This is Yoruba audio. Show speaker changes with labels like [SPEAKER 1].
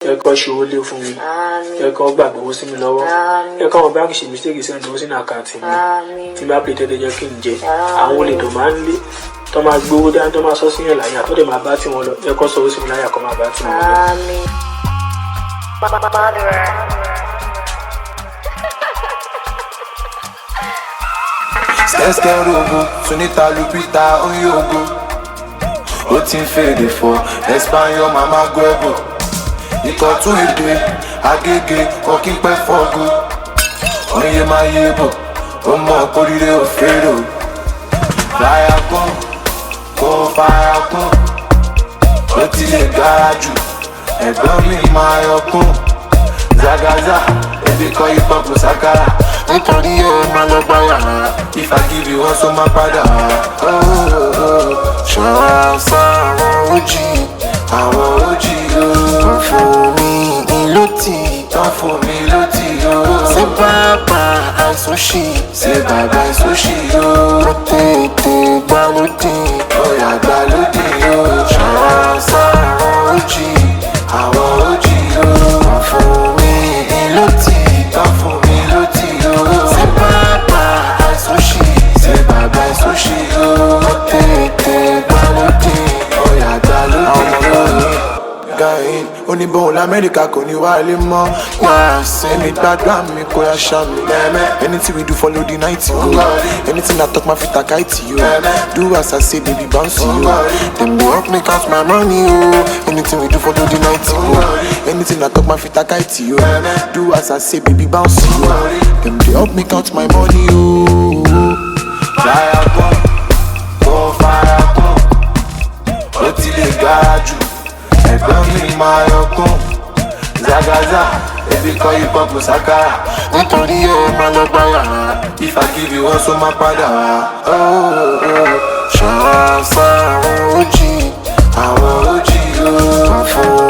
[SPEAKER 1] ẹ kọ́ ṣòwò lé fún mi ẹ kọ́ gbàgbé owó sí mi lọ́wọ́ ẹ kọ́ àwọn báńkì ṣe mistake send owó sínú àkáǹtì mi tí bá pè tẹ́lẹ̀ jẹ́ kí n jẹ àwọn olè tó máa ń lé tó máa gbowó dání tó máa sọ síyàn láyà tó dẹ̀ máa bá tiwọn lọ ẹ kọ́ sọ owó sí mi láyà kọ́ máa bá tiwọn lọ.
[SPEAKER 2] Skẹ́skẹ́rògo, Sunita Lupita Oyogo. Ó ti ń fèdè fọ, Espanyol Mama Guebo. Ìkọ̀tún èdè, Agége, Ọ̀kín pẹ́ fọ́go. Oye máa yé bọ̀, ó mọ̀ kórìíre òfèrò. Fáyà kún, kó fáyà kún. Ó ti lè gara jù, ẹ̀gbọ́n mi máa yọ kún. Zagaza, ebi kọ́ hip hop sakara. Nítorí ó máa lọ gbá yàrá. If I give you one, so máa padà. Ṣọ́ra sáwọn ojì, àwọn ojì o. Wọ́n fún mi ìlú tí. Wọ́n fún mi ìlú tí o. Ṣé bàbá àìsóṣì? Ṣé bàbá àìsóṣì o? Mo tètè gbá lódì. Ọ̀yà gbá lódì o. Ṣọ́ra sáwọn ojì, àwọn ojì o. Wọ́n fún mi ìlú tí. Wọ́n fún mi ìlú tí o. Ṣé bàbá àìsóṣì? Ṣé bàbá àìsóṣì o? Mo tètè gbá lódì. Ọ̀yà gbá lódì o gain oníbòhùn lamẹ́ríkà kò ní wá ilé mọ́ wá sẹ́mi gbàdúrà mi kó yá ṣá mi anything we do follow the night go anything I talk ma fi taka iti yo do as I say baby bounce yo dem dey help me count my money o anything we do follow the night go anything I talk ma fi taka iti yo do as I say baby bounce yo dem dey help me count my money o. fire gun gun fire gun ó ti lè gara jù ẹ̀gbọ́n mi máa yọkún zagaza ebi kọ́ hip hop sakara nítorí ó máa lọ gbá yàrá if I give you one so máa padà wá. ṣọ́ra sáwọn ojì àwọn ojì o. wọ́n fún